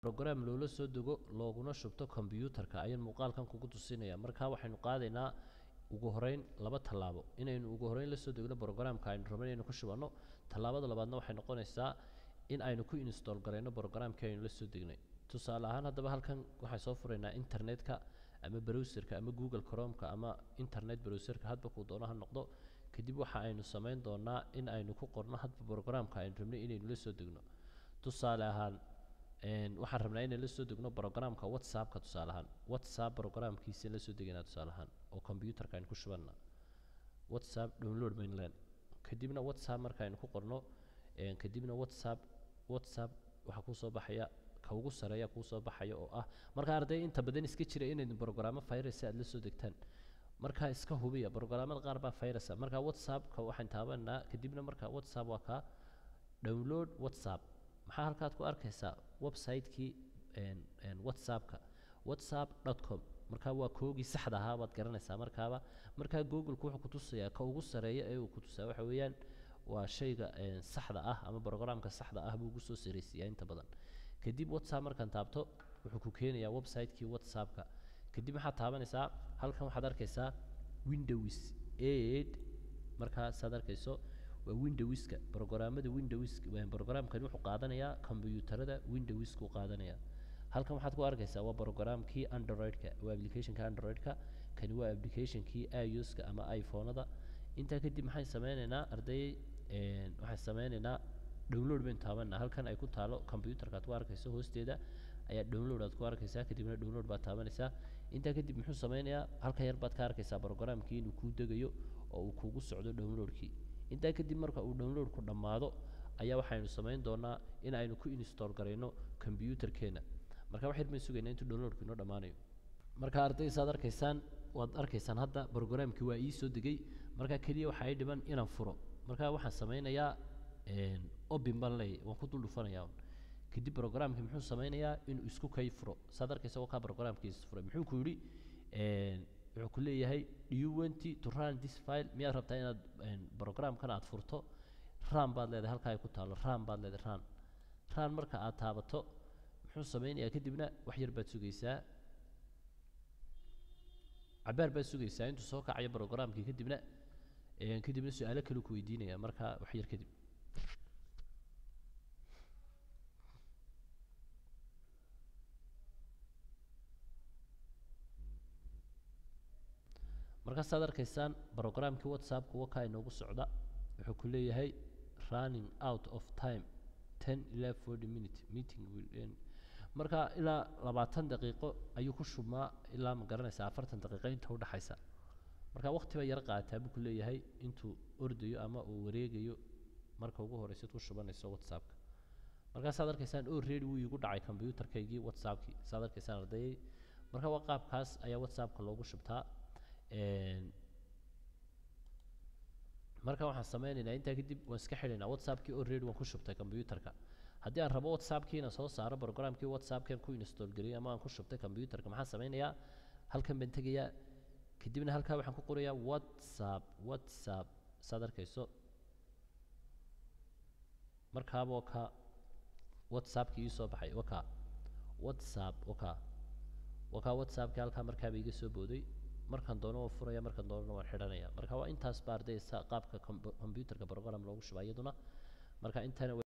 program loola soo dego looguna shubto combyuutarka ayaan muuqaalkan kugu tusinaya markaa waxaynu qaadaynaa ugu horeyn laba tallaabo inaynu ugu horeyn la soo degno programka aynu rabno inaynu ku shubanno tallaabada labaadna waxay noqonaysaa in aynu ku install garayno programkii aynu la soo degnay tusaale ahaan haddaba halkan waxaan soo furaynaa internetka ama browserka ama google chromeka ama internet browserka hadba kuu doono ha noqdo kadib waxa aynu samayn doonaa in aynu ku qorno hadba programka aynu rabnay inaynu la soo degno tusaale ahaan waxaan rabnaa inaan la soo degno programka whatsappka tusaale ahaan whatsapp programkiisa la soo degaynaa tusaale ahaan oo computerka aynu ku shubanna whatsapp download baynu leen kadibna whatsapp marka aynu ku qorno kadibna whatsapp whatsapp waxaa kuu soo baxaya ka ugu sareeya kuu soo baxaya oo ah marka arday inta badan iska jira inayd programmo virus aad la soo degtaan markaa iska hubiya programmada qaar baa virus marka whatsappka waxaan taabanaa kadibna marka whatsapp waa kaa download whatsapp maxaa halkaad ku arkaysaa website-kii whatsappka whatsapp dot com markaa waa koogii saxda ahaa baad garanaysaa markaaba markaa google-ku wuxuu kutusayaa ka ugu sareeya ee uu kutusaa waxa weeyaan waa shayga saxda ah ama programka saxda ah buu ugu soo saraysiiyaa inta badan kadib whatsapp markaan taabto wuxuu ku keenayaa website-kii whatsappka kadib waxaad taabanaysaa halkan waxaad arkaysaa windows eight markaasaad arkayso waa windowska programmada windows programkani wuxuu qaadanayaa kombiyuutarada windowsku qaadanayaa halkan waxaad ku arkaysaa waa programkii androidka waa applicationka androidka kani waa applicationkii iOS-ka ama iPhone-ada intaa kadib maxaan sameynaynaa arday waxaan sameynaynaa download baynu taabanaa halkan ay ku taalo computerka aad ku arkayso hoosteeda ayaa download aad ku arkaysaa kadibna download baad taabanaysaa intaa kadib muxuu sameynayaa halkan yar baad ka arkaysaa programkii inuu kuu degayo oo uu kugu socdo downloadkii intaa kadib marka uu downloadku dhammaado ayaa waxaynu samayn doonaa in aynu ku install garayno combyuutarkeena marka wax yar bayn sugaynaa intuu downloadku inoo dhammaanayo marka arday saad arkaysaan waad arkaysaan hadda programkii waa ii soo degay marka keliya waxa ay dhiman inaan furo marka waxaan sameynayaa obin baan leeyahy waan ku dul dhufanayaa kadib programkii muxuu sameynayaa inuu isku kay furo saad arkaysa waa kaa programkiisa furay muxuu ku yidhi wuxuu ku leeyahay do you want to run this file miyaad rabtaa inaad programkan aad furto ran baad leedahay halkaa ay ku taalo ran baad leedahay ran ran marka aad taabato muxuu sameynayaa kadibna wax yar baad sugaysaa cabaar baad sugaysaa intuu soo kacayo programkii kadibna kadibna su-aalo kale ku weydiinaya markaa wax yar kadib markaasaad arkaysaan programkii whatsappka wakaa inoogu socda wuxuu ku leeyahay running out of time ten ilaa forty minute meeting will end marka ilaa labaatan daqiiqo ayuu ku shubmaa ilaa ma garanaysa afartan daqiiqo inta udhexaysa marka waqti bay yar qaataa buu ku leeyahay intuu ordayo ama uu wareegayo marka ugu horeysaad ku shubanayso whatsappka markaasaad arkaysaan oo ready wuu iigu dhacay combyuutarkaygii whatsappkii saad arkaysaan ardayay marka waa qaabkaas ayaa whatsappka loogu shubtaa marka waxaan sameynaynaa intaa kadib waan iska xidhaynaa whatsappkii already waan ku shubtay combyuutarka haddii aan rabo whatsappkiina soo saaro programkii whatsappkan ku install geliyay ama aan ku shubtay combyuutarka maxaan sameynayaa halkan baan tegayaa kadibna halkaa waxaan ku qorayaa whatsapp whatsapp saad arkayso markaaba waa ka whatsappkii ii soo baxay waa ka whatsapp waa ka waa ka whatsappkii halkaa markaaba iga soo booday markaan doono waan furaya markaan doonana waan xidhanaya marka waa intaas ba ardaysa qaabka combyuutarka program loogu shubaa iyaduna marka intana